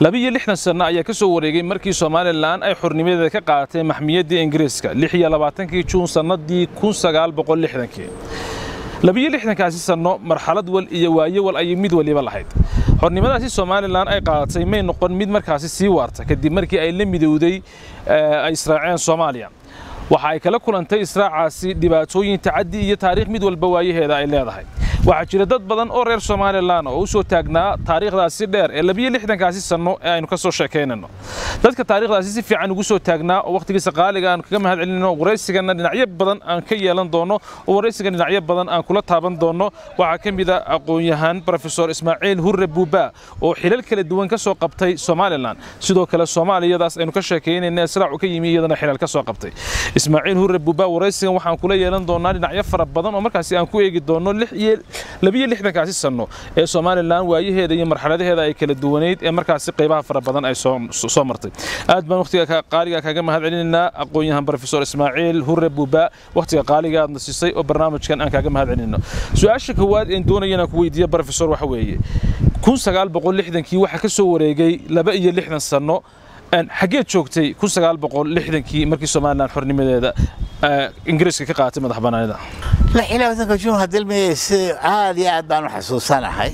labiyo lixdan sanno ayaa ka soo wareegay markii somalilan ay xornimadeeda ka qaadatay maxmiyadda ingiriiska lix iyo labaatankii juun sannadii kun sagaal boqol lixdankii labiyo lixdankaasi sanno marxalad wal iyo waaye wal ayay mid waliba lahayd xornimadaasi somalilan ay qaadatay may noqon mid markaasi sii waarta kadib markii ay la midowday ay israaceen soomaaliya waxa ay kala kulantay israacaasi dhibaatooyin tacaddi iyo taariikh mid walba waayaheeda ay leedahay waxaa jira dad badan oo reer somalilan oo u soo taagnaa taariikhdaasi dheer ee labiyo lixdankaasi sanno ee aynu ka soo sheekaynayno dadka taariikhdaasi si fiican ugu soo taagnaa oo wakhtigiisa qaaliga aan kaga mahad celinayno waraysigana dhinacyo badan aan ka yeelan doono oo waraysiga dhinacyo badan aan kula taaban doono waxaa ka mid a aqoon-yahaan brofesor ismaaciil hurre buuba oo xilal kala duwan ka soo qabtay somalilan sidoo kale soomaaliyadaas aynu ka sheekaynayna israacu ka yimi iyadana xilal ka soo qabtay ismaaciil hurre buuba waraysigan waxaan kula yeelan doonaa dhinacyo fara badan oo markaasi aan ku eegi doono lix iyo labiyo lixdankaasi sanno ee somalilan waayaheeda iyo marxaladaheeda ay kala duwanayd ee markaasi qaybaha fara badan ay soo martay aad baan wakhtiga qaaliga kaga mahad celinaynaa aqoon-yahan brofesor ismaaciil hurre buuba wakhtiga qaaliga aadna siisay oo barnaamijkan aan kaaga mahad celinayno su-aasha koowaad een doonaya inaan ku weydiiya brofesor waxa weeye kun sagaal boqol lixdankii waxaa ka soo wareegay laba iyo lixdan sanno xaggeed joogtay kun sagaal boqol lixdankii markii somalilan xornimadeeda ingiriiska ka qaadatay madax banaanida lix iyo labaatanka juun hadilmeye si aad iyo aad baan u xasuusanahay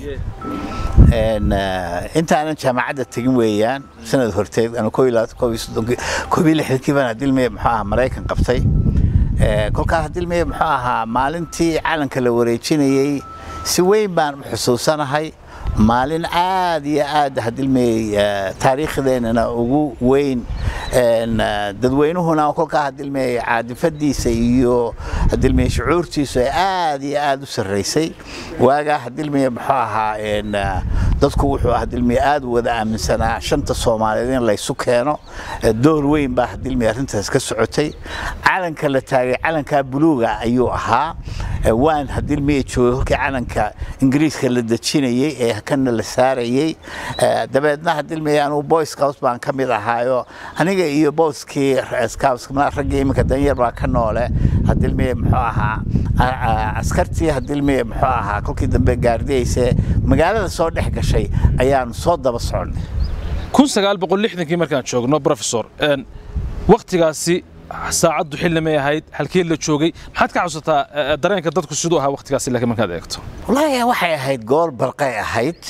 intaanan jaamacadda tegin weeyaan sanad horteed anu koob iyo lixdankii baan hadilmeye muxuu ahaa maraykan qabtay kolkaas hadilmeye muxuu ahaa maalintii calanka la wareejinayey si weyn baan u xusuusanahay maalin aad iyo aad hadilmey taariikhdeenana ugu weyn dadweynuhuna kolkaa hadilmey caadifadiisa iyo hadilmey shucuurtiisu ay aad iyo aad u sarraysay waagaa hadilmey muxuu ahaa dadku wuxuu hadilmey aad u wada aaminsanaa shanta soomaaliyeed in laysu keeno door weyn baa hadilmey arrintaas ka socotay calanka la taagay calankaa buluuga ayuu ahaa waan hadilmey joogay kolkii calanka ingiriiska la dejinayey ee kana la saarayey dabeedna hadilmey anuu boy scouts baan ka mid ahaayo aniga iyo booskii raggii iminka danyar baa ka noole hadilmey muxuu ahaa askartii hadilmey muxuu ahaa kolkii dambe gaardiyeyse magaalada soo dhex gashay ayaanu soo daba soconnay kun sagaal boqol lixdankii markaan joogno brofesor wakhtigaasi saacaddu xilli may ahayd halkee la joogay maxaad ka xasuusataa dareenka dadku siduu ahaa wakhtigaasi laakiin markaad eegto wallaahi waxay ahayd goor barqay ahayd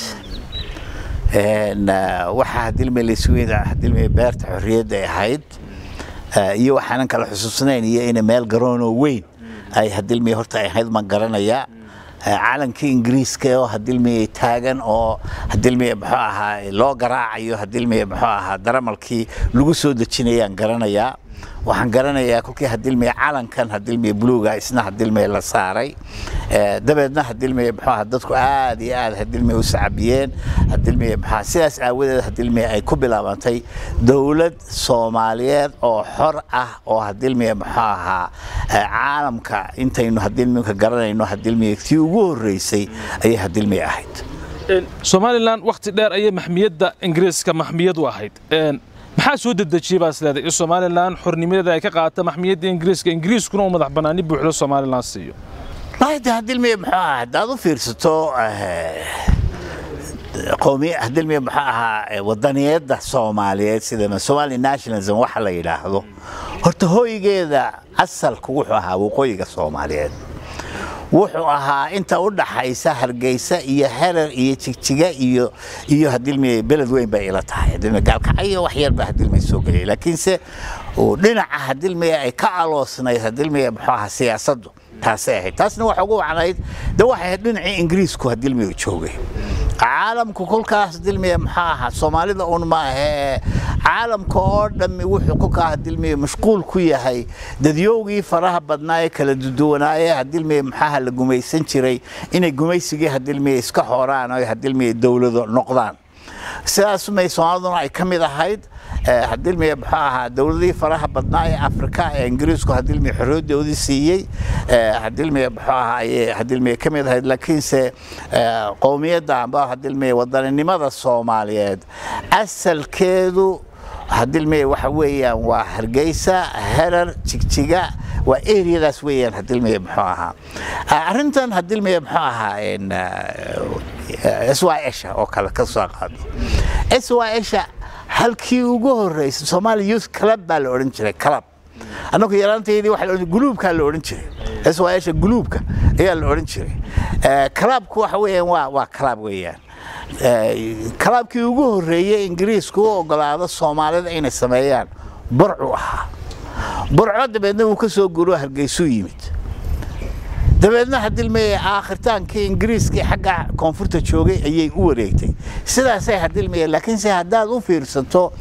waxaa hadilmey laysweyda hadilmey beerta xorriyadda ay ahayd iyo waxaanan kala xusuusnayn iyo ina meel garoonoo weyn ay hadilmey horta ay ahayd maan garanayaa calankii ingiriiska oo hadilmey taagan oo hadilmey muxuu ahaa loo garaacayo hadilmey muxuu ahaa daramalkii lagu soo dejinayaan garanayaa waxaan garanayaa kolkii hadilmey calankan hadilmey buluuga isna hadilmey la saaray dabeedna hadilmey muxuu ahaa dadku aad iyo aad hadilmey u sacabiyeen hadilmey muxuu sidaas aawadeed hadilmey ay ku bilaabantay dowlad soomaaliyeed oo xor ah oo hadilmey muxuu ahaa caalamka intaynu hadilmeyka garanayno hadilmey tii ugu horreysay ayay hadilmey ahayd somalilan wakhti dheer ayay maxmiyadda ingiriiska maxmiyad u ahayd maxaa soo dedejiyey baa isleedahay in somalilan xornimadeeda ay ka qaata maxmiyadda ingiriiska ingiriiskuna uu madax bannaani buuxdo somalilan siiyo wallaahi hadilmey muxuu ahaa haddaad u fiirsato qoomiy hadilmey muxuu ahaa wadaniyadda soomaaliyeed sida somali nationalism waxa la yidhaahdo horta hooygeeda asalku wuxuu ahaa waqooyiga soomaaliyeed wuxuu ahaa inta u dhaxaysa hargeysa iyo herer iyo jigjiga iyo iyo hadilmey beled weyn bay ila tahay hadilmey gaalkacyo wax yar baa hadilmey soo geliyay laakiinse dhinaca hadilmey ay ka aloosnayd hadilmey muxuu ahaa siyaasaddu taasay ahayd taasna waxa ugu wacnayd de waxay ahayd dhinacii ingiriisku hadilmey joogay caalamku kolkaas dilmiye maxaa ahaa soomaalida un maahe caalamka oo dhammi wuxuu kolkaa hadilmiye mashquul ku yahay dadyowgii faraha badnaa ee kala duduwanaaye hadilmiye maxaaha la gumaysan jiray inay gumaysigii hadilmiye iska horaan oo hadilmiye dowlado noqdaan sidaas may soomaaliduna ay ka mid ahayd hadilmiye muxuu ahaa dowladihii faraha badnaa ee afrika ee ingiriisku hadilmiye xorriyadoodii siiyey hadilmiye muxuu ahaa ayay hadilmiye ka mid ahayd laakiinse qowmiyadda amba hadilmiye wadaninimada soomaaliyeed asalkeedu hadilmiye waxa weeyaan waa hargeysa herar jigjiga waa eriyadaas weeyaan hadilmiye muxuu ahaa arrintan hadilmiye muxuu ahaa s y esha oo kale ka soo qaado s y sha halkii ugu horreysay Somali Youth Club baa la odhan jiray club annagu yaraanteedii waxa la odhan guluubka la odhan jiray s y sha guluubka ayaa la odhan jiray clubku waxa weeyaan waa waa club weeyaan clubkii ugu horreeyay ingiriisku u ogolaado soomaalida inay sameeyaan burcu ahaa burco dabeedna wuu ka soo guro hargeysuu yimid dabeedna hadilmeye aakhirtaankii ingiriiskii xagga koonfurta joogay ayay u wareegtay sidaasay hadilmeye laakiinse haddaad u fiirsato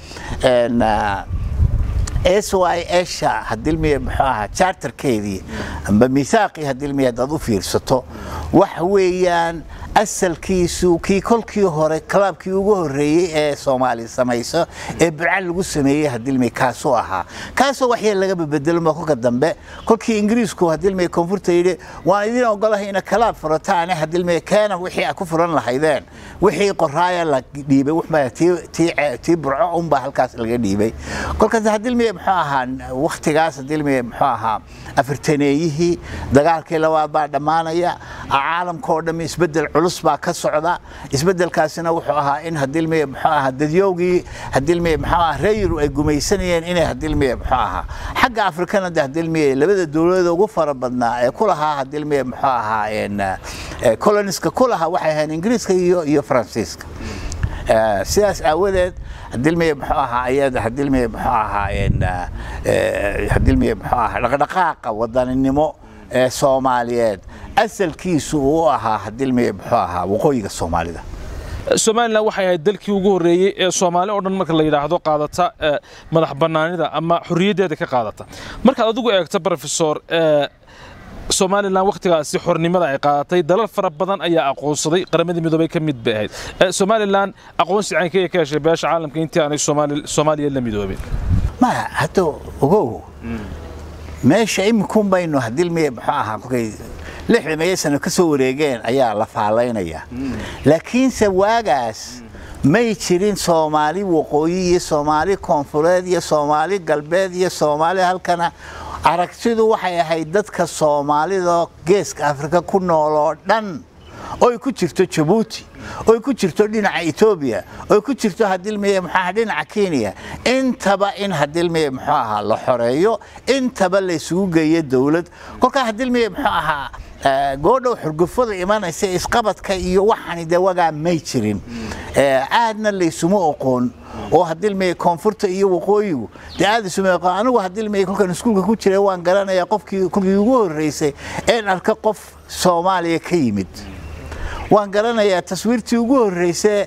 s y sha hadilmeye muxuu ahaa charterkeedii amba miisaaqii hadilmeye haddaad u fiirsato waxa weeyaan asalkiisu kii kolkii hore kalaabkii ugu horreeyey ee soomaali samayso ee burca lagu sameeyey hadilmey kaasuu ahaa kaasoo waxyeel laga bebedelmo kolka dambe kolkii ingiriisku hadilmey koonfurta yidhi waan idin ogolahay ina kalaab furataane hadilmey keena wixii a ku furan lahaydeen wixii qoraaya la dhiibay tii burco unbaa halkaas laga dhiibay kolkaas hadilmey muxuu ahaa waktigaas hadilmey muxuu ahaa afartaneeyihii dagaalkii labaad baa dhammaanaya caalamka oo dhammi isbedel culus baa ka socda isbedelkaasina wuxuu ahaa in hadilmeye muxuu ahaa dadyowgii hadilmeye muxuu ahaa reeyiru ay gumaysanayeen inay hadilmeye muxuu ahaa xagga afrikana de hadilmeye labada dowladda ugu fara badnaa ee ku lahaa hadilmeye muxuu ahaa coloniska ku lahaa waxay ahayn ingiriiska iyo iyo faransiiska sidaas aawadeed hadilmeye muxuu ahaa ayada hadilmeye muxuu ahaa hadilmeye muxuu ahaa dhaqdhaqaaqa wadaninimo ee soomaaliyeed asalkiisu uu ahaa hadilmeye muxuu ahaa waqooyiga soomaalida somalilan waxay ahayd dalkii ugu horreeyey ee soomaali oo dhan marka la yidhaahdo qaadata madax bannaanida ama xorriyaddeeda ka qaadata markaad adigu eegto brofesor somalilan wakhtigaasi xornimada ay qaadatay dalal fara badan ayaa aqoonsaday qaramadii midoobay ka mid bay ahayd somalilan aqoonsi caynkeeya ka heshay beesha caalamka intii aanay soomaaliya la midoobin maya hadda ogow meesha iminkun baynu hadilmeye muxuu ahaa kolkay lixda meeya sano ka soo wareegeen ayaa la faalaynaya laakiinse waagaas may jirin soomaali waqooyi iyo soomaali koonfureed iyo soomaali galbeed iyo soomaali halkana aragtidu waxay ahayd dadka soomaalida geeska afrika ku nool oo dhan oy ku jirto jabuuti oy ku jirto dhinaca etoobiya oy ku jirto hadilmeye muxuu ahaa dhinaca kenya intaba in hadilmeye muxuu ahaa la xoreeyo intaba la isugu geeyo dowlad kolkaa hadilmeye muxuu ahaa goodhow xurgufada imanaysa isqabadka iyo waxani dee wagaa may jirin aadna laysuma oqoon oo hadilmeye koonfurta iyo waqooyigu dee aad isuma oqoon anigu hadilmeye kolkan iskuulka ku jiray waan garanayaa qofkii kolkii ugu horreysay een arka qof soomaaliya ka yimid waan garanayaa taswiirtii ugu horreysay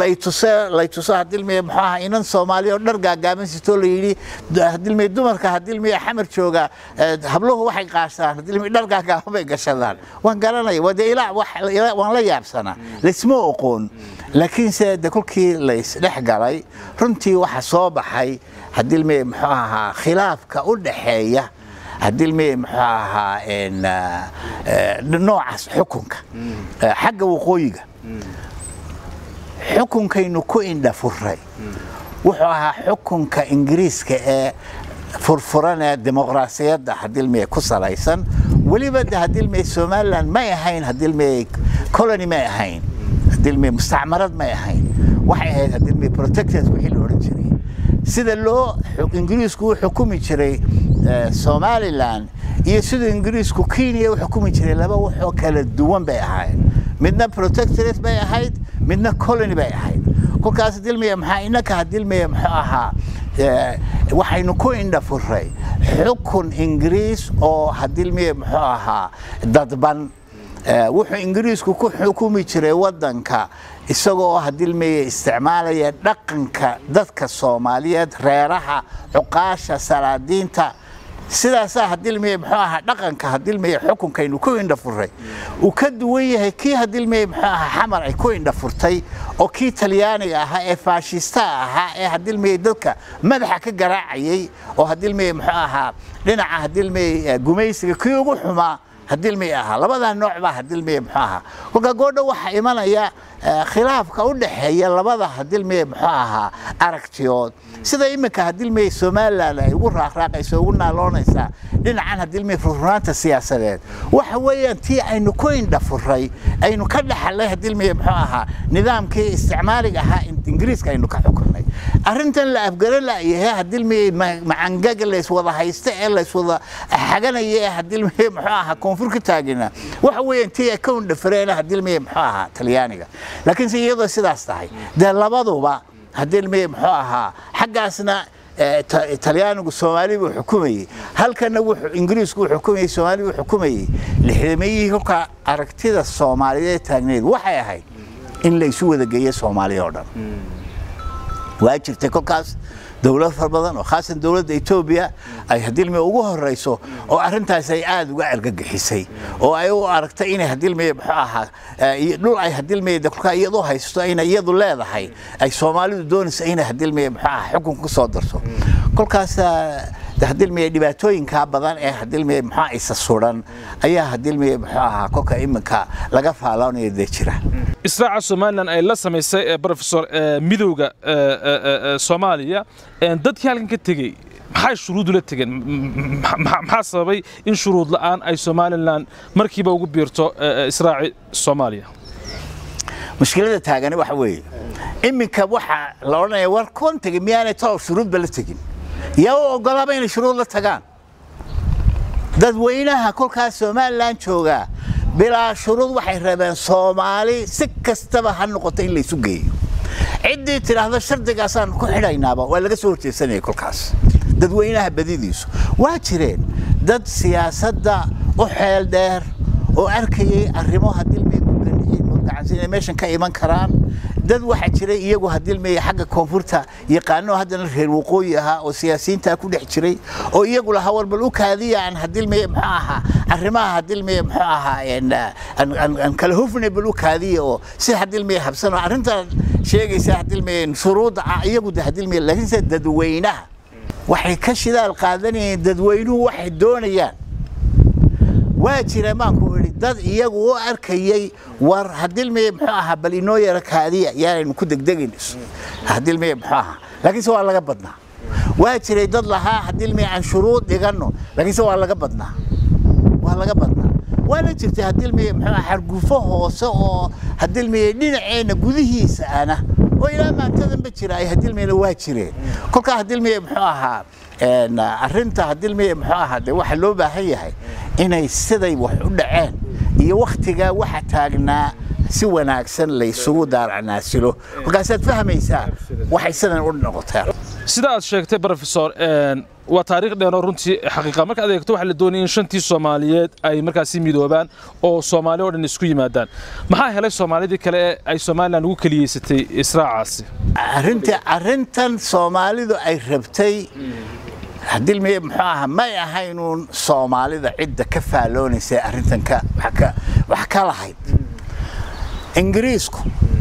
laytuso hadilmeye muxuu ahaa inan soomaaliya oo dhar gaagaaban sitoo la yidhi hadilmeye dumarka hadilmeye xamar jooga habluhu waxay qaashaan hadilmeye dhar gaagaaban bay gashadaan waan garanaya waa dee ilaa waan la yaabsanaa laysma oqoon laakiinse de kolkii laysdhex galay runtii waxa soo baxay hadilmeye muxuu ahaa khilaafka u dhaxeeya hadilmeye muxuu ahaa noocaas xukunka xagga waqooyiga xukunkaynu ku indhafuray wuxuu ahaa xukunka ingiriiska ee furfuran ee dimuqraasiyadda hadilmeye ku salaysan weliba de hadilmeye somaliland may ahayn hadilmeye colony may ahayn hadilmeye mustacmarad may ahayn waxay ahayd hadilmeye protectors wixii la odhan jiray sida loo ingiriisku u xukumi jiray somaliland iyo siduu ingiriisku kenya u xukumi jiray laba waxoo kala duwan bay ahayd midna protectorate bay ahayd midna colony bay ahayd kolkaas hadilmeye maxaa innaka hadilmeye muxuu ahaa waxaynu ku indhafuray xukun ingiriis oo hadilmeye muxuu ahaa dadban wuxuu ingiriisku ku xukumi jiray waddanka isagoo hadilmeye isticmaalaya dhaqanka dadka soomaaliyeed reeraha cuqaasha salaadiinta sidaasaa hadilmeye muxuu ahaa dhaqanka hadilmeye xukunkaynu ku indhafuray uu ka duwan yahay kii hadilmeye muxuu ahaa xamar ay ku indhafurtay oo kii talyaaniga ahaa ee faashistaha ahaa ee hadilmeye dadka madaxa ka garaacayay oo hadilmeye muxuu ahaa dhinaca hadilmeye gumaysiga kii ugu xumaa hadilmiye ahaa labadaa nooc baa hadilmiye muxuu ahaa kolka goodha waxaa imanaya khilaafka u dhexeeya labada hadilmiye muxuu ahaa aragtiyood sida iminka hadilmiye somalilan ay ugu raaqraaqayso ugu naaloonaysaa dhinacan hadilmiye furfuraanta siyaasadeed waxa weeyaan tii aynu ku indhafuray aynu ka dhaxalay hadilmiye muxuu ahaa nidaamkii isticmaaliga ahaa ingiriiska aynu ka xukunay arrintan la afgaro la'yahay hadilmiye macangaga layswada haysta ee layswada xaganaya ee hadilmiye muxuu ahaa koonfur ka taagina waxa weeyaan tii ay ka undhafareena hadilmiye muxuu ahaa talyaaniga laakiinse iyadoo sidaas tahay dee labaduba hadilmiye muxuu ahaa xaggaasna talyaanigu soomaali buu xukumayey halkana wuxuu ingiriisku uu xukumayey soomaali buu xukumayey lixdameeyihii kolkaa aragtida soomaaliyeed taagneed waxay ahayd in la isu wada geeyo soomaaliya oo dhan waa jirtay kolkaas dowlad fara badan oo khaasan dowladda etoobiya ay hadilmiye ugu horeyso oo arrintaas ay aada uga argagixisay oo ay u aragtay inay hadilmiye muxuu ahaa dhul ay hadilmiye kolkaa iyadu haysto inay iyadu leedahay ay soomaalidu doonayso inay hadilmiye muxuu ahaa xukun ku soo darso kolkaas hadilmiye dhibaatooyinkaa badan ee hadilmiye muxuu isa suran ayaa hadilmiye muxuu ahaa kolka iminka laga faaloonaya dee jira israaca somalilan ay la samaysay ee brofesor midowga soomaaliya dadkii halkan ka tegey maxay shuruudu la tegeen maxaa sababay in shuruud la'aan ay somalilan markiiba ugu biirto israaci soomaaliya mushkilada taagani waxa weeye iminka waxaa la odhanaya war kuwan tegey miyaanay talow shuruudba la tegin yaa u ogolaaba inay shuruud la tagaan dadweynaha kolkaas somalilan joogaa bilaa shuruud waxay rabeen soomaali si kastaba ha noqoto in laysu geeyo ciddii tidhaahdo shardigaasaan ku xidhaynaaba waa laga soo horjeedsanaya kolkaas dadweynaha badidiisu waa jireen dad siyaasadda u xeel dheer oo arkayay arrimo hadilmay murgacansi inay meeshan ka iman karaan dad waxaa jiray iyagu hadilmaya xagga koonfurta yaqaano haddana reer waqooyi ahaa oo siyaasiyiintaa ku dhex jiray oo iyagu lahaa war bal u kaadiya aan hadilmaya muxuu ahaa arrimaha hadilmaya muxuu ahaa aan kala hufnay bal u kaadiya oo si hadilmaya habsano arrintan sheegaysa hadilmaya shuruudda ah iyagu de hadilmaya laakiinse dadweynaha waxay ka shidaal qaadanayeen dadweynuhu waxay doonayaan waa jira maanku idhi dad iyagu u arkayay war hadilmeye muxuu ahaa bal inoo yara kaadiya yaanaynu ku degdegin hadilmeye muxuu ahaa laakiinse waa laga badnaa waa jiray dad lahaa hadilmeye aan shuruud dhiganno laakiinse waa laga badnaa waa laga badnaa waana jirtay hadilmeye muxuu ahaa xargufo hoose oo hadilmeye dhinaceenna gudihiisa ana oo ilaa maantadanba jira ay hadilmeyna waa jireen kolkaa hadilmeye muxuu ahaa arrinta hadilmeye muxuu ahaa de waxaa loo baahan yahay inay siday wax u dhaceen iyo wakhtigaa waxa taagnaa si wanaagsan laysugu daaracnaasilo kolkaasaad fahmaysaa waxay sidan u noqoteen sida aad sheegtay brofesor waa taariikh dheeroo runtii xaqiiqa marka adeegto waxaa la doonaya in shantii soomaaliyeed ay markaasi midoobaan oo soomaali oo dhan isku yimaadaan maxaa helay soomaalidii kale ee ay somalilan ugu keliyeysatay israacaasi arrinta arrintan soomaalidu ay rabtay hadilmeye muxuu ahaa may ahaynuun soomaalida cidda ka faalloonaysay arrintan wax ka lahayd ingiriisku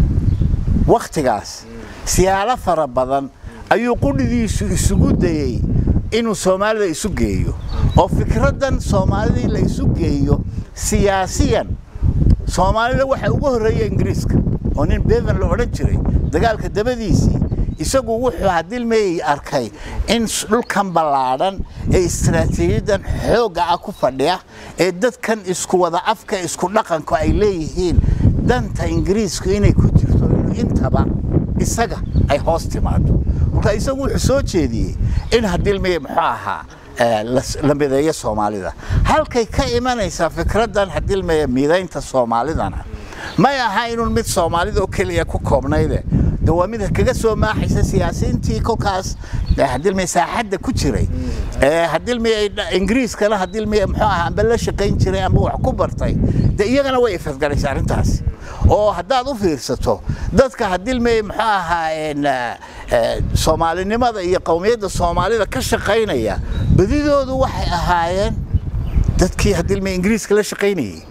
wakhtigaas siyaalo fara badan ayuu qudhidiisu isugu dayey inuu soomaalida isu geeyo oo fikraddan soomaalidii la isu geeyo siyaasiyan soomaalida waxa ugu horreeya ingiriiska oo nin bevan la odhan jiray dagaalka dabadiisii isagu wuxuu hadilmeeyey arkay in dhulkan ballaadhan ee istaraatiijiyadan xoogga ah ku fadhiya ee dadkan isku wada afka isku dhaqanku ay leeyihiin danta ingiriisku inay ku jirto inuu intaba isaga ay hoos timaado marka isagu wuxuu soo jeediyey in hadilmeye muxuu ahaa la mideeyo soomaalida halkay ka imanaysaa fikraddan hadilmeye midaynta soomaalidana may aha inuun mid soomaalida oo keliya ku koobnayde de waa mid kaga soo maaxaysa siyaasiyiintii kolkaas hadilmeye saaxadda ku jiray hadilmeye ingiriiskana hadilmeye muxuu ahaa amba la shaqayn jiray amba wax ku bartay de iyagana way ifadgalaysa arrintaasi oo haddaad u fiirsato dadka hadilmeye muxuu ahaa soomaalinimada iyo qowmiyadda soomaalida ka shaqaynaya badidoodu waxay ahaayeen dadkii hadilmeye ingiriiska la shaqaynayay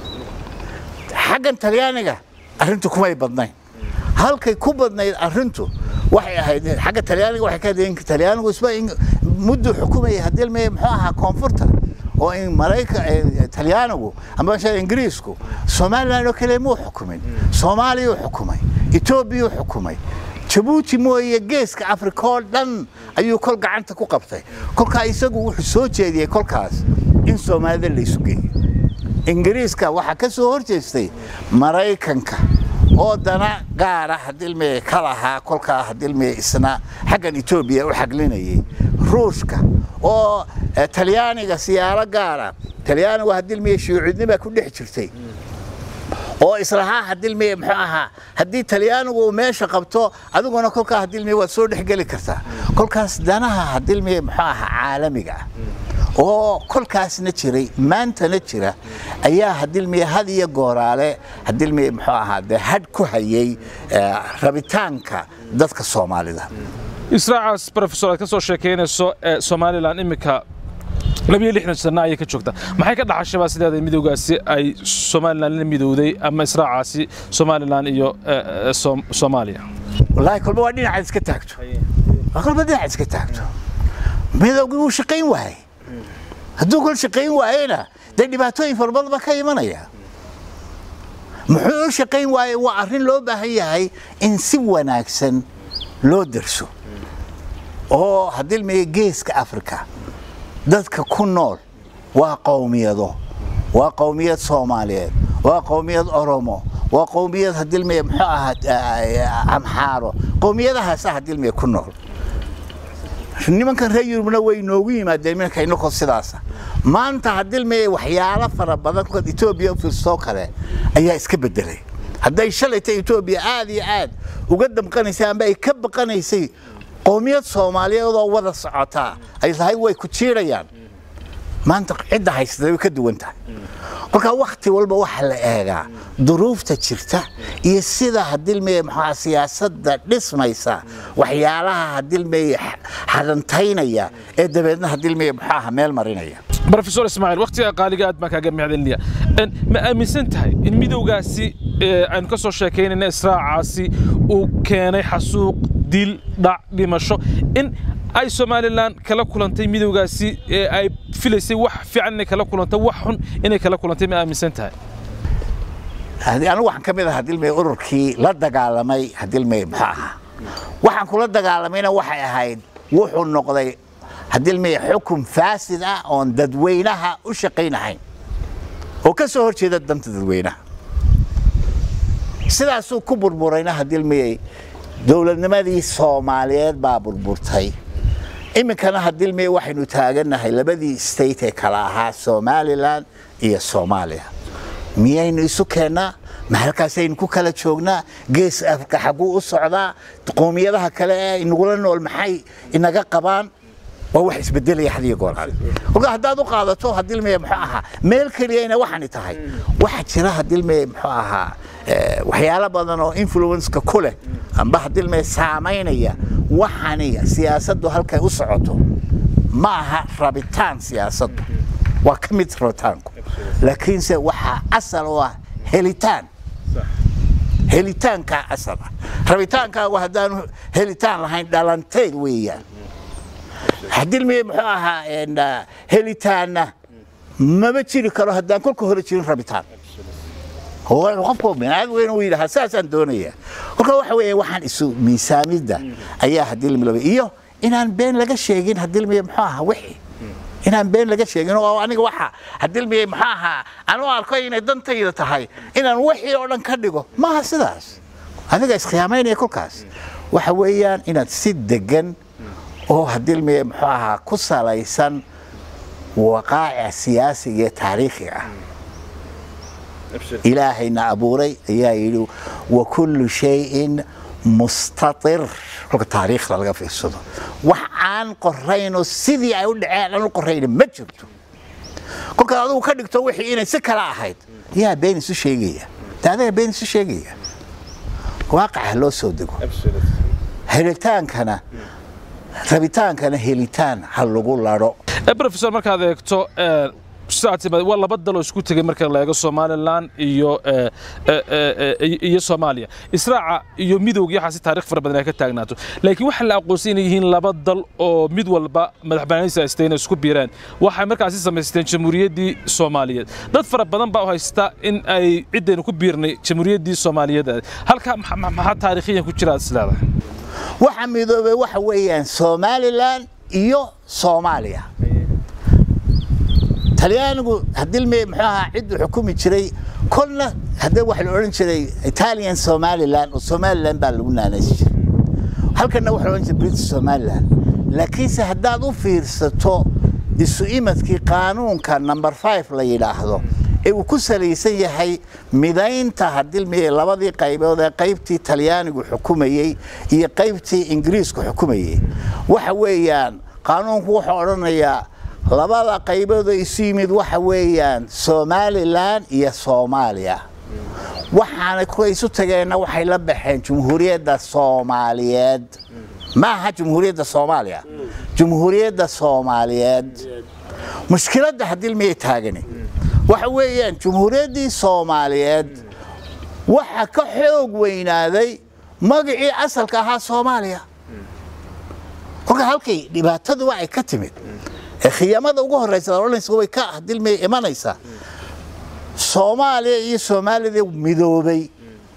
xaggan talyaaniga arrintu kumay badnayn halkay ku badnayd arrintu waxay ahayd xagga talyaaniga waxay ka hadeen talyaanigu isba muddu xukumayay hadilmeye muxuu ahaa koonfurta oo in marayka talyaanigu ama ingiriisku somalilan oo kale muu xukumin soomaaliyuu xukumay etoobiyuu xukumay jabuuti mooye geeska afrika oo dhan ayuu kol gacanta ku qabtay kolkaa isagu wuxuu soo jeediyey kolkaas in soomaalida laysu geeyo ingiriiska waxaa ka soo hor jeestay maraykanka oo dana gaara hadilmeye ka lahaa kolkaa hadilmeye isna xaggan etoobiya u xaglinayay ruushka oo talyaaniga siyaalo gaara talyaanigu hadilmeye shuucidnima ku dhex jirtay oo islahaa hadilmeye muxuu ahaa haddii talyaanigu uu meesha qabto adiguna kolkaa hadilmeye waad soo dhexgeli kartaa kolkaas danaha hadilmeye muxuu ahaa caalamiga ah oo kolkaasna jiray maantana jira ayaa hadilmiye had iyo gooraale hadilmiye muxuu ahaa dee hadh ku hayay rabitaanka dadka soomaalida israacaas profesor aad ka soo sheekaynayso ee somalilan iminka labiyo lixdan sana ayay ka joogtaa maxay ka dhaxashabaa sideeda midowgaasi ay somalilan la midowday ama israacaasi somalilan iyo soomaaliya wallaahi kolba waa dhinacaad iska taagto waa kolba dhinacaad iska taagto midowgii wuu shaqayn waayey hadduu kol shaqayn waayena dee dhibaatooyin fara badan baa ka imanaya muxuu u shaqayn waaye waa arrin loo baahan yahay in si wanaagsan loo darso oo hadilmaya geeska afrika dadka ku nool waa qowmiyado waa qowmiyad soomaaliyeed waa qowmiyad oromo waa qowmiyad hadilmaya muxuu ahaa amxaaro qowmiyadahaasa hadilmaya ku nool nimankan reer yurubna way noogu yimaadeen minanka inakoo sidaasa maanta hadilmeye waxyaalo fara badan kolkaad etoobiya u fiirsoo kale ayaa iska bedelay hadday shalayta etoobiya aad iyo aad uga damqanaysay amba ay ka baqanaysay qowmiyad soomaaliyeed oo wada socotaa ay tahay way ku jiirayaan maanta cidda haysatay way ka duwan tahay kolkaa wakhti walba waxaa la eegaa duruufta jirta iyo sida hadilmeye maxaa siyaasadda dhismaysa waxyaalaha hadilmeye xadantaynaya ee dabeedna hadilmeye muxuu aha meel marinaya brofesor ismaaciil wakhtiga qaaliga aad baan kaaga mahadcelinaya ma aaminsan tahay in midowgaasi aynu ka soo sheekaynayna israacaasi uu keenay xasuuq dil dhac dhimasho in ay somalilan kala kulantay midowgaasi ee ay filaysay wax fiican inay kala kulantay wax xun inay kala kulantay ma aaminsan tahay anigu waxaan ka mid ah hadilmey ururkii la dagaalamay hadilmey muxuu ahaa waxaan kula dagaalamayna waxay ahayd wuxuu noqday hadilmey xukun faasid ah oon dadweynaha u shaqaynahayn oo ka soo hor jeeda danta dadweynaha sidaasuu ku burburayna hadilmey dowladnimadii soomaaliyeed baa burburtay iminkana hadilmey waxaynu taagannahay labadii state ee kala ahaa somalilan iyo soomaaliya miyaynu isu keennaa ma halkaasaynu ku kala joognaa gees afrika xagguu u socdaa qoomiyadaha kale ee inagula nool maxay inaga qabaan waa wax isbedelaya had iyo gooraale kolka haddaad u qaadato hadilmeye muxuu ahaa meel keliyayna waxani tahay waxaa jira hadilmeye muxuu ahaa waxyaalo badan oo influenceka ku leh amba hadilmeye saamaynaya waxani siyaasaddu halkay u socoto ma aha rabitaan siyaasaddu waa ka mid rabitaanku laakiinse waxaa asal u ah helitaan helitaankaa asal ah rabitaankaagu haddaanu helitaan lahayn dhalanteed weeyaan hadilmeye muxuu ahaa helitaanna maba jiri karo haddaan kolka hore jirin rabitaan qofku binaad weyn uu yidhaha saasaan doonaya kolka waxa weeye waxaan isu miisaamidda ayaa hadilmi laba iyo inaan been laga sheegin hadilmiye muxuu ahaa wixii inaan been laga sheegin oo aniga waxa hadilmiye muxuu ahaa aan u arko inay dantayda tahay inaan wixii oo dhan ka dhigo maaha sidaas adiga iskhiyaamaynaya kolkaas waxa weeyaan inaad si degan oo hadilmiye muxuu ahaa ku salaysan waqaa'ic siyaasiga iyo taariikhiga ah ilaahayna abuuray ayaa yidhi wa kullu shayin mustatir kolka taariikhda laga fiirsado wax aan qoraynoo sidii ay u dhaceen aan u qorayna ma jirto kolkaad adigu ka dhigto wixii inay si kala ahayd yaa been isu sheegaya de adiga been isu sheegaya waaqaca loo soo dego helitaankana rabitaankana helitaan ha lagu ladho brofesor markaad eegto waa laba daloo isku tegay marka la eego somalilan iyo iyo soomaaliya israaca iyo midowga iyo waxaasi taarikh fara badan ay ka taagnaato laakiin waxaa la aqoonsan inay yihiin laba dal oo mid walba madaxbannaanidiisa haystay inay isku biireen waxay markaasi samaysteen jamhuuriyaddii soomaaliyeed dad fara badan baa u haysta in ay ciddaynu ku biirnay jamhuuriyaddii soomaaliyeed halkaa maxaa taariikhiyan ku jira is leedahay waxa midoobay waxa weeyaan somalilan iyo soomaaliya talyaanigu hadilme muxuu ahaa cidduu xukumi jiray kolna haddee waxa la odhan jiray italian somaliland oo somaliland baa lagu naanaysi jiray halkanna waxa la odhan jiray british somaliland laakiinse haddaad u fiirsato isu imadkii qaanuunka number five la yidhaahdo ee uu ku salaysan yahay midaynta hadilme labadii qaybood ee qaybtii talyaanigu xukumayey iyo qaybtii ingiriisku xukumayey waxa weeyaan qaanuunku wuxuu odhanayaa labada qaybood oo isu yimid waxa weeyaan somalilan iyo soomaaliya waxaana kuwa isu tageenna waxay la baxeen jumhuuriyadda soomaaliyeed ma aha jumhuuriyadda soomaaliya jumhuuriyadda soomaaliyeed mushkiladda haddii miyay taagani waxa weeyaan jumhuuriyaddii soomaaliyeed waxa ka xoog weynaaday magacii asalka ahaa soomaaliya kolka halkay dhibaatadu waxay ka timid ee khiyamada ugu horeysa oranaysa way ka dilmay imanaysaa soomaaliya iyo soomaalida midoobay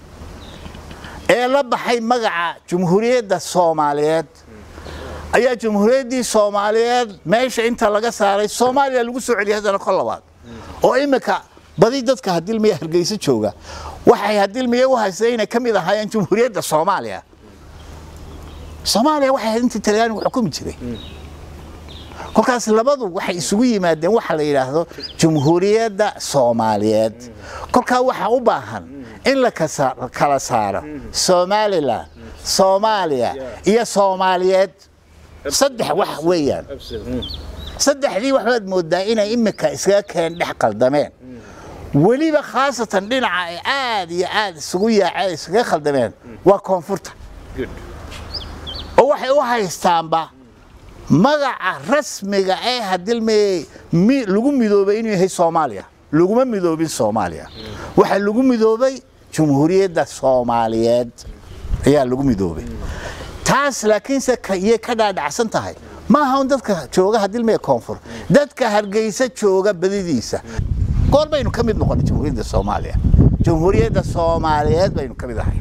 ee la baxay magaca jumhuuriyadda soomaaliyeed ayaa jumhuuriyaddii soomaaliyeed meesha inta laga saaray soomaaliya lagu soo celiyay haddana kol labaad oo imika badi dadka hadilmiya hargeysa jooga waxay hadilmiya u haysteen inay ka mid ahaayeen jumhuuriyadda soomaaliya soomaaliya waxay ahayd intii talyaanigu xukumi jiray kolkaas labadu waxay isugu yimaadeen waxa la yidhaahdo jumhuuriyadda soomaaliyeed kolkaa waxaa u baahan in la kala saaro somalilan soomaaliya iyo soomaaliyeed saddex wax weeyaan saddexdii waxbaad moodaa inay imika iskaga keen dhex qaldameen weliba khaasatan dhinaca ay aad iyo aad isugu yaaceen iskaga khaldameen waa koonfurta oo waxay u haystaanba magaca rasmiga ee hadilme lagu midoobay inuu yahay soomaaliya laguma midoobin soomaaliya waxaa lagu midoobay jumhuuriyadda soomaaliyeed ayaa lagu midoobay taas laakiinse iyay ka dhaadhacsan tahay maaha un dadka jooga hadilme koonfur dadka hargeysa jooga badidiisa goor baynu ka mid noqonay jumhuuriyadda soomaaliya jumhuuriyadda soomaaliyeed baynu ka mid ahay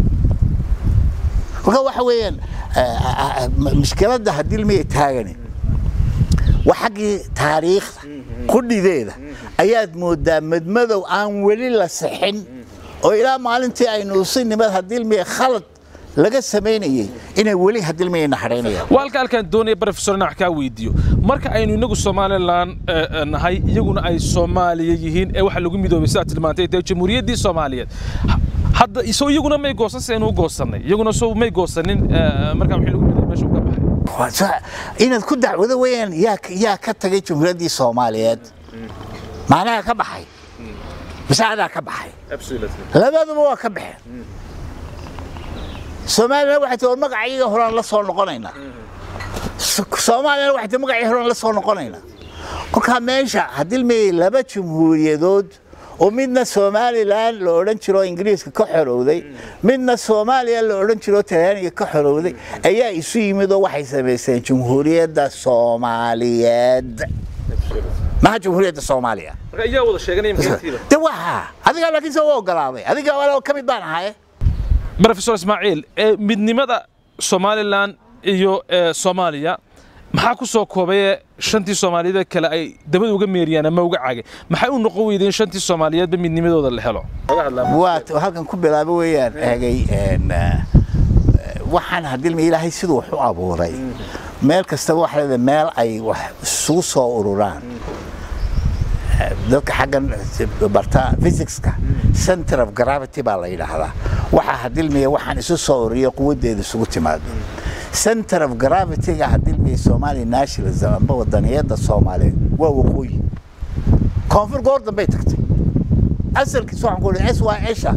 kolka waxa weeyaan mushkiladda hadilmaya taagani waa xaggii taariikhda qudhideeda ayaad moodaa madmadow aan weli la sixin oo ilaa maalintii aynu usinimad hadilmaya khalad laga samaynayey inay weli hadilmaya naxaraynayaan waa halka halkaan doonaya professor inaan wax kaa weydiiyo marka aynu inagu somalilan nahay iyaguna ay soomaaliya yihiin ee waxa lagu midoobay sidaad tilmaantay dee jamhuuriyaddii soomaaliyeed hadda isoo iyaguna may goosan si aynu u goosannay iyaguna soo may goosanin markaa wixii lagu midoobay meesha uu ka baxay inaad ku dacwado weeyaan yaa yaa ka tagay jumhuuriyaddii soomaaliyeed macnaha ka baxay mise adaa ka baxay labaduba waa ka baxeen soomaaliyana waxay tii war magacayaga horaan la soo noqonaynaa soomaaliyana waxay tii magacii horaan la soo noqonaynaa kolkaa meesha hadilmayey laba jumhuuriyadood oo midna somalilan la odhan jiro ingiriiska ka xorowday midna soomaaliya la odhan jiro talyaaniga ka xorowday ayaa isu yimid oo waxay samaysteen jumhuuriyadda soomaaliyeed maha jumhuuriyadda soomaaliya de waxa adigaa laakiin se u ogolaaday adiga ka mid baan ahaye professor ismaaciil midnimada somalilan iyo soomaaliya maxaa ku soo koobaye shantii soomaaliyeed kale ay dabada uga meeriyaan ama uga caagay maxay u noqon weydeen shantii soomaaliyeedba midnimadooda la helo waa halkan ku bilaabo weeyaan eegay waxaan hadilma ilaahay siduu wax u abuuray meel kastaba waxa leedahay meel ay wax isugu soo ururaan dadka xaggan barta physicska center of gravity baa la yidhaahdaa waxaa hadilmaya waxaan isu soo ururiyo quwaddeeda isugu timaado center of gravity-ga hadilmaya somali nationalism amba wadaniyadda soomaaliyeed waa waqooyi koonfur goor dambay tagtay asalkiis waxaan ku s y esha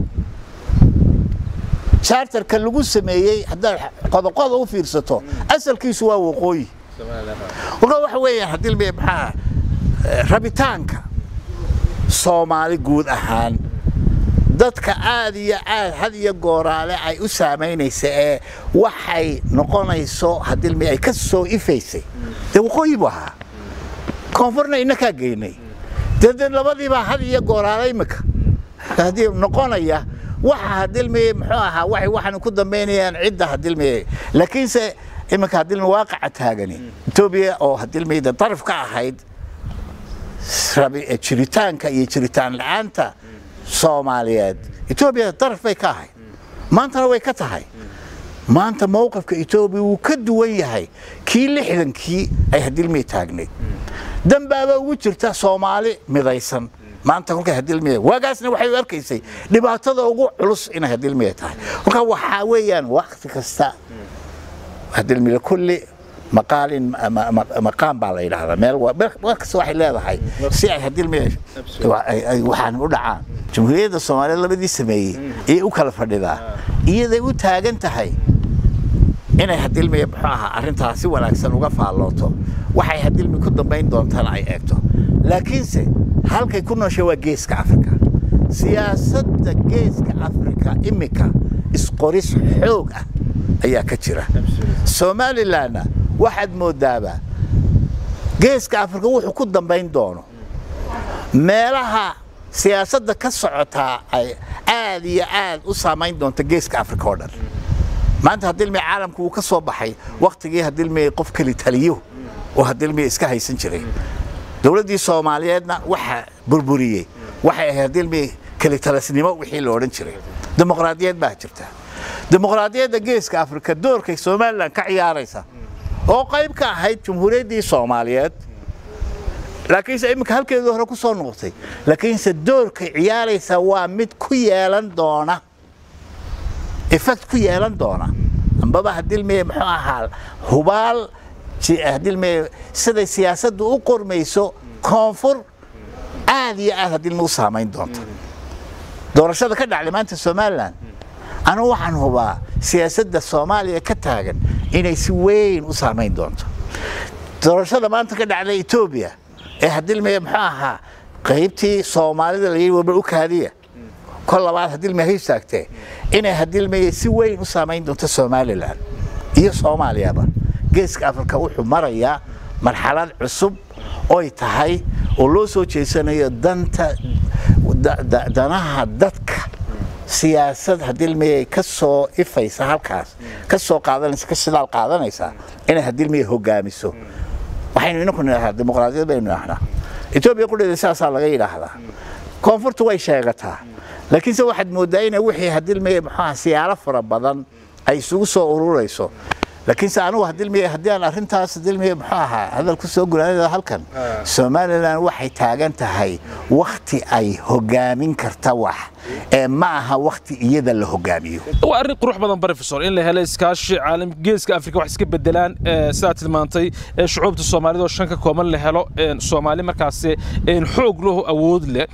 charterka lagu sameeyey haddaad qodoqoda u fiirsato asalkiisu waa waqooyi kolka waxa weeyaan hadilmaya maxaa rabitaanka soomaali guud ahaan dadka aad iyo aad had iyo gooraale ay u saamaynaysa ee waxay noqonayso hadilmi ay ka soo ifaysay dee waqooyi buu ahaa koonfurna inakaa geynay dee dee labadiibaa had iyo gooraale imika haddii noqonaya waxa hadilmi muxuu ahaa waxay waxaan ku dambaynayaan cidda hadilmi laakiinse iminka hadilmi waaqaca taagani etoobiya oo hadilmiyda daraf ka ahayd jiritaanka iyo jiritaan la-aanta soomaaliyeed etoobiya daraf bay ka ahayd maantana way ka tahay maanta mowqifka etoobiya wuu ka duwan yahay kii lixdankii ay hadilmiya taagnayd danbaaba ugu jirta soomaali midaysan maanta kolkay hadilmiya waagaasna waxay u arkaysay dhibaatada ugu culus inay hadilmiya tahay kolkaa waxaa weeyaan wakti kasta hadilmiya kulli maqaalin maqaan baa la yidhaahdaa meel meel kasta waxay leedahay si ay hadilmiya waxaan u dhacaan jamhuuriyadda soomaaliyeed labadii sameeyey ayay u kala fadhidaa iyaday u taagan tahay inay hadilmiya muxuu ahaa arrintaas si wanaagsan uga faallooto waxay hadilmi ku dambayn doontana ay eegto laakiinse halkay ku nooshay waa geeska afrika siyaasadda geeska afrika imika isqoris xoog ah ayaa ka jira somalilanna waxaad moodaaba geeska afrika wuxuu ku dambayn doono meelaha siyaasadda ka socotaa ay aad iyo aad u saamayn doonto geeska afrika oo dhan maanta hadilmi caalamku wuu ka soo baxay wakhtigii hadilmi qof keli taliyo oo hadilmi iska haysan jiray dowladdii soomaaliyeedna waxa burburiyey waxay ahayd hadilmi kelitalasnimo wixii la odhan jiray dimuqraadiyad baa jirta dimuqraadiyadda geeska afrika doorkay somalilan ka ciyaaraysa oo qayb ka ahayd jumhuuriyaddii soomaaliyeed laakiinse iminka halkeedii hore ku soo noqotay laakiinse doorkay ciyaaraysa waa mid ku yeelan doona effect ku yeelan doona ambaba hadilmiye muxuu ahaa hubaal hadilmiye siday siyaasaddu u qormayso koonfur aad iyo aad hadilmi u saamayn doonta doorashada ka dhacday maanta somalilan anu waxaan hubaa siyaasadda soomaaliya ka taagan inay si weyn u saamayn doonto doorashada maanta ka dhacday etoobiya ee hadilmiye muxuu ahaa qaybtii soomaalida la yidhi warbar u kaadiya kol labaad hadilmiye ha istaagtee inay hadilmiye si weyn u saamayn doonto somalilan iyo soomaaliyaba geeska afrika wuxuu marayaa marxalad cusub oy tahay oo loo soo jeesanayo danta danaha dadka siyaasad hadilmiyay ka soo ifaysa halkaas ka soo qaadanaysa ka shidaal qaadanaysa inay hadilmiya hogaamiso waxaynu inaku nidhahdaa dimuqraadiyad baynu nidhahnaa etoobiya qudheeda sidaasaa laga yidhaahdaa koonfurtu way sheegataa laakiinse waxaad mooddaa inay wixii hadilmiya muxuaha siyaalo fara badan ay isugu soo ururayso laakiinse anugu hadilmiya haddii aan arrintaas hadilmiya muxuu ahaa hadal ku soo guraanada halkan somalilan waxay taagan tahay wakhti ay hogaamin karta wax ee ma aha wakhti iyada la hogaamiyo waa arrin qurux badan professor in la helo iskaashi caalam geeska afrika wax iska bedelaan sidaa tilmaantay shucuubta soomaalida oo shan ka kooban la helo soomaali markaasi xoog lahu awood leh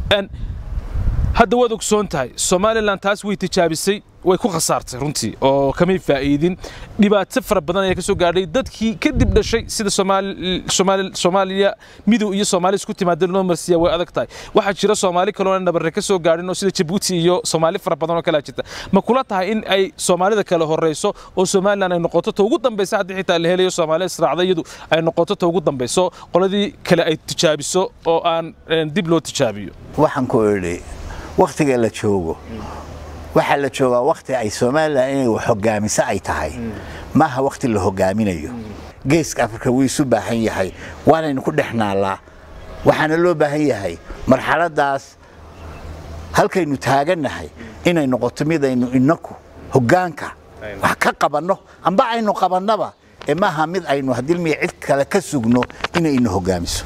hadda waad ogsoon tahay somalilan taas way tijaabisay way ku khasaartay runtii oo kamay faa'iidin dhibaato fara badan ayaa ka soo gaadhay dadkii kadib dhashay sida soomaaliya midow iyo soomaali isku timaada loo marsiya way adag tahay waxaa jira soomaali kaloona nabarre ka soo gaadhin oo sida jabuuti iyo soomaali fara badan oo kalaa jirta ma kula tahay in ay soomaalida kale horeyso oo somalilan ay noqoto ta ugu dambaysa haddii xitaa la helayo soomaali israacda iyadu ay noqoto ta ugu dambayso qoladii kale ay tijaabiso oo aan dib loo tijaabiyo waxaan ku idhi wakhtiga la joogo waxaa la joogaa wakhti ay somalilan inay wax hogaamiso ay tahay maaha wakhti la hogaaminayo geeska afrika wuu isu baahan yahay waanaynu ku dhex naallaa waxaana loo baahan yahay marxaladdaas halkaynu taagannahay inay noqoto midaynu inaku hoggaanka wax ka qabanno amba aynu qabannaba ee maaha mid aynu hadilmiya cid kale ka sugno inay ina hoggaamiso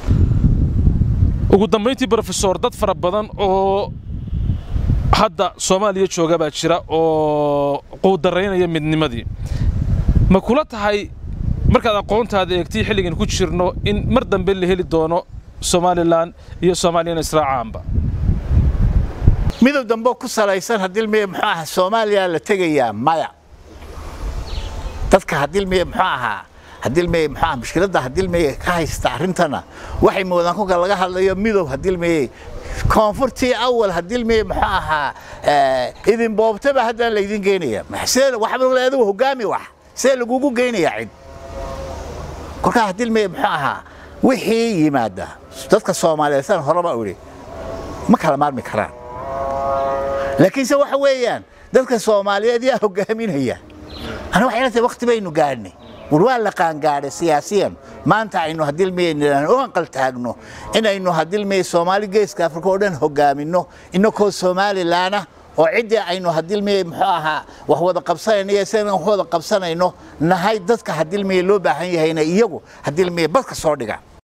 ugu dambayntii brofesor dad fara badan oo hadda soomaaliya jooga baa jira oo quudaraynaya midnimadii ma kula tahay markaad aqoontaada eegtay xilligan ku jirno in mar dambe la heli doono somalilan iyo soomaaliyana israacaanba midow dambe ku salaysan hadilmiya muxuu ahaa soomaaliya la tegayaa maya dadka hadilmiya muxuu ahaa hadilmeye maxaa mushkiladda hadilmeye ka haysta arrintana waxay moodaan kolka laga hadlayo midow hadilmeye koonfurtii awal hadilmeye muxuu ahaa idin boobtaba haddana laydin geynaya waxba adigu hogaami wax see lagugu geynaya cid kolkaa hadilmeye muxuu ahaa wixii yimaada dadka soomaaliyeed san horeba u idhi ma kala maarmi karaan laakiinse waxa weeyaan dadka soomaaliyeed yaa hogaaminaya ana waxay la tahay waqti baynu gaadhnay war waa la qaangaadhay siyaasiyan maanta aynu hadilmeye u anqal taagno inaynu hadilmeye soomaali geeska afrika oo dhan hogaamino inakoo somalilaana oo ciddii aynu hadilmeye muxuu ahaa wax wada qabsanayno iyo sidaan wax wada qabsanayno nahay dadka hadilmeye loo baahan yahayna iyagu hadilmeye badka soo dhiga